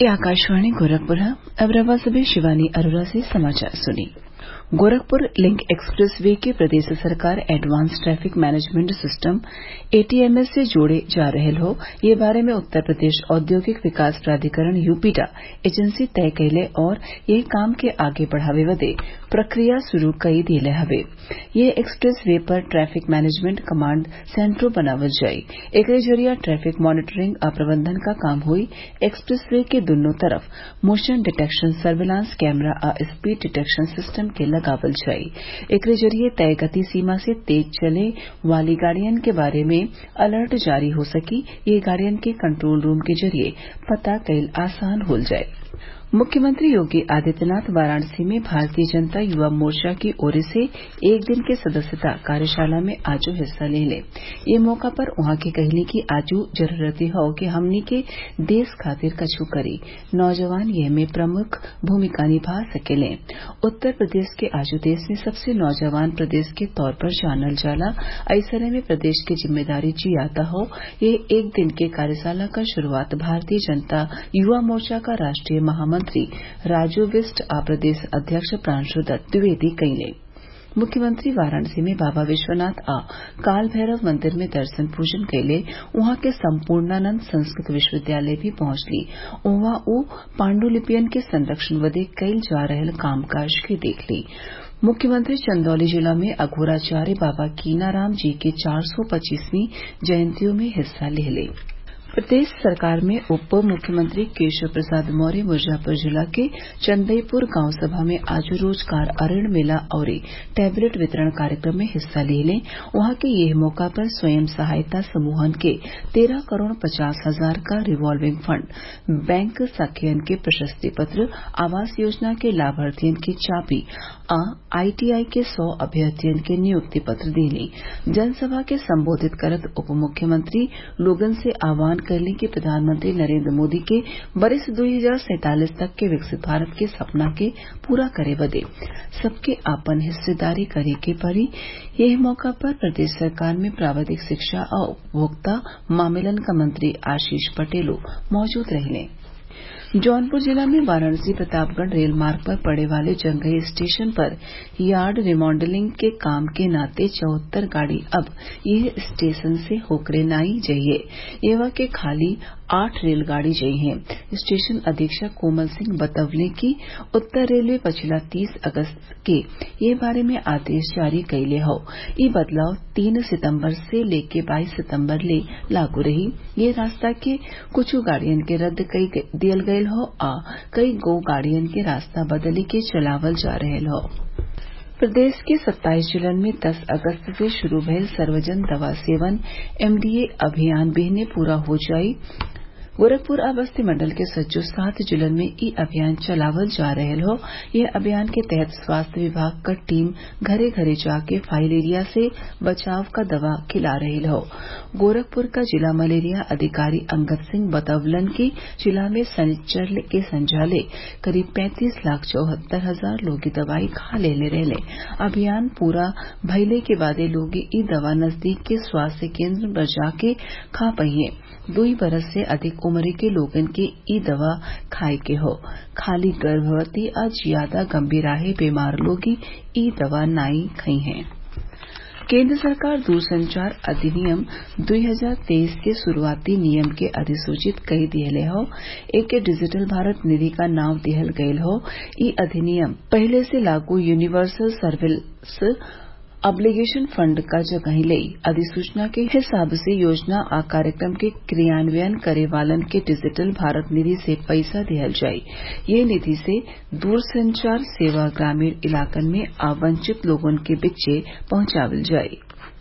ये आकाशवाणी गोरखपुर है अब रवा से शिवानी अरोरा से समाचार सुनिए गोरखपुर लिंक एक्सप्रेस वे के प्रदेश सरकार advance traffic management system ATMS से जोड़े जा रहल हौ ये बारे में उत्तर प्रदेश औद्योगिक विकास प्राधिकरण यूपीडा एजेंसी तय कइले और एह काम के आगे बढ़ावे बदे प्रक्रिया शुरू कई दिले हवे ये एक्सप्रेस वे पर ट्रैफिक मैनेजमेंट कमांड सेंटरो बनावल जाई एकरे जरिया ट्रैफिक मॉनिटरिंग आ प्रबंधन क काम होई एक्सप्रेस वे के दुन्नो तरफ मोशन डिटेक्शन सर्विलांस कैमरा आ स्पीड डिटेक्शन सिस्टम के लगावल जाई एकरे जरिये तय गति सीमा से तेज चले वाली गाड़ियन के बारे में अलर्ट जारी हो सकी ये गाड़ियन के कंट्रोल रूम के जरिये पता कईल आसान हो जाई मुख्यमंत्री योगी आदित्यनाथ वाराणसी में भारतीय जनता युवा मोर्चा की ओर से एक दिन के सदस्यता कार्यशाला में आजो हिस्सा लेले ये मौका पर उहाँ के कहली कि आजू जरूरत हौ कि हमनी के देश खातिर कछु करी नौजवान यह में प्रमुख भूमिका निभा सकेले उत्तर प्रदेश के आजू देश में सबसे नौजवान प्रदेश के तौर पर जानल जाला ऐसने में प्रदेश की जिम्मेदारी जियाता हौ ये एक दिन के कार्यशाला क शुरूआत भारतीय जनता युवा मोर्चा का राष्ट्रीय महामंत्री मंत्री राजू बिस्ट आ प्रदेश अध्यक्ष प्रांशु दत्त द्विवेदी कइले मुख्यमंत्री वाराणसी में बाबा विश्वनाथ आ काल भैरव मंदिर में दर्शन पूजन कइले उहाँ के सम्पूर्णानंद संस्कृत विश्वविद्यालय भी पहुंचली उहाँ उ पाण्डुलिपियन के संरक्षण बदे कइल जा रहल कामकाज के देखली मुख्यमंत्री चंदौली जिला में अघोराचार्य बाबा कीनाराम जी के चार सौ पच्चीसवीं जयंतियों में हिस्सा लेले प्रदेश सरकार में उप मुख्यमंत्री केशव प्रसाद मौर्य मिर्जापुर जिला के चंदईपुर गांव सभा में आज रोजगार अऋण मेला और टैबलेट वितरण कार्यक्रम में हिस्सा लेले वहां के यह मौका पर स्वयं सहायता समूहन के तेरह करोड़ पचास हजार का रिवॉल्विंग फंड बैंक सखियन के प्रशस्ति पत्र आवास योजना के लाभार्थियन की चाबी आ आईटीआई के सौ अभ्यर्थियन के नियुक्ति पत्र देली जनसभा के संबोधित करत उप मुख्यमंत्री लोगन से आह्वान करली कि प्रधानमंत्री नरेंद्र मोदी के वर्ष दो हजार सैंतालीस तक के विकसित भारत के सपना के पूरा करे बदे सबके आपन हिस्सेदारी करे के पड़ी यह मौका पर प्रदेश सरकार में प्राविधिक शिक्षा और उपभोक्ता मामलन का मंत्री आशीष पटेलो मौजूद रहले जौनपुर जिला में वाराणसी प्रतापगढ़ रेल मार्ग पर पड़े वाले जंगई स्टेशन पर यार्ड रिमॉडलिंग के काम के नाते चौहत्तर गाड़ी अब यह स्टेशन से होकरे नाई जइये एवा के खाली आठ रेलगाड़ी जई हैं स्टेशन अधीक्षक कोमल सिंह बतवले कि उत्तर रेलवे पछिला तीस अगस्त के ये बारे में आदेश जारी कइले हौ ई बदलाव तीन सितम्बर से लेके बाईस सितम्बर ले लागू रही ये रास्ता के कुछ गाड़ियन के रद्द कई दियल गयल हौ आ कई गो गाड़ियन के रास्ता बदली के चलावल जा रहल हौ प्रदेश के 27 जिलन में 10 अगस्त से शुरू भयल सर्वजन दवा सेवन एमडीए अभियान बेहने पूरा हो जाई गोरखपुर आ बस्ती मंडल के सज्जो सात जिलन में ई अभियान चलावल जा रहल हौ यह अभियान के तहत स्वास्थ्य विभाग क टीम घरे घरे जाके फाइलेरिया से बचाव क दवा खिला रहल हौ गोरखपुर का जिला मलेरिया अधिकारी अंगद सिंह बतवलन कि जिला में सनिच्चर के संझाले करीब पैंतीस लाख चौहत्तर हजार लोग दवाई खा लेले रहले अभियान पूरा भइले के बादे लोग ई दवा नजदीक के स्वास्थ्य केंद्र पर जाके खा पहिए दुई बरस से अधिक उम्र के लोगन के ई दवा खाए के हो खाली गर्भवती आ ज्यादा गंभीराहे बीमार लोग ई दवा नाई खई हैं केंद्र सरकार दूरसंचार अधिनियम 2023 के शुरूआती नियम के अधिसूचित कई दिहले हौ एके डिजिटल भारत निधि का नाम दिहल गयल हौ ई अधिनियम पहले से लागू यूनिवर्सल सर्विस ऑब्लिगेशन फंड का जगह लई अधिसूचना के हिसाब से योजना आ कार्यक्रम के क्रियान्वयन करे वालन के डिजिटल भारत निधि से पैसा दिहल जाई ये निधि से दूरसंचार सेवा ग्रामीण इलाकन में आवंचित लोगन के बीचे पहुंचावल जाई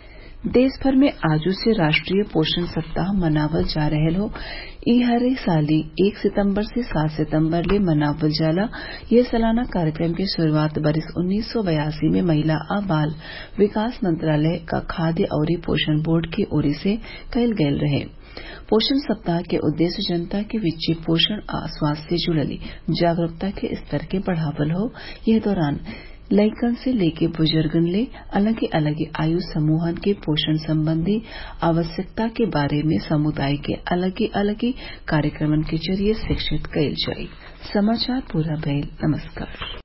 देश भर में आजू से राष्ट्रीय पोषण सप्ताह मनावल जा रहल हौ ई हरे साली एक सितम्बर से सात सितम्बर ले मनावल जाला यह सालाना कार्यक्रम की शुरूआत बरिस उन्नीस सौ बयासी में महिला आ बाल विकास मंत्रालय का खाद्य अउरी पोषण बोर्ड की ओर से कइल गयल रहे पोषण सप्ताह के उद्देश्य जनता के बीच पोषण आ स्वास्थ्य से जुड़ल जागरूकता के स्तर के बढ़ावल हौ यह दौरान लइकन से लेके बुजुर्गन ले अलगे अलगे आयु समूहन के पोषण संबंधी आवश्यकता के बारे में समुदाय के अलगे अलगे कार्यक्रमन के जरिये शिक्षित कइल जाई समाचार पूरा भइल नमस्कार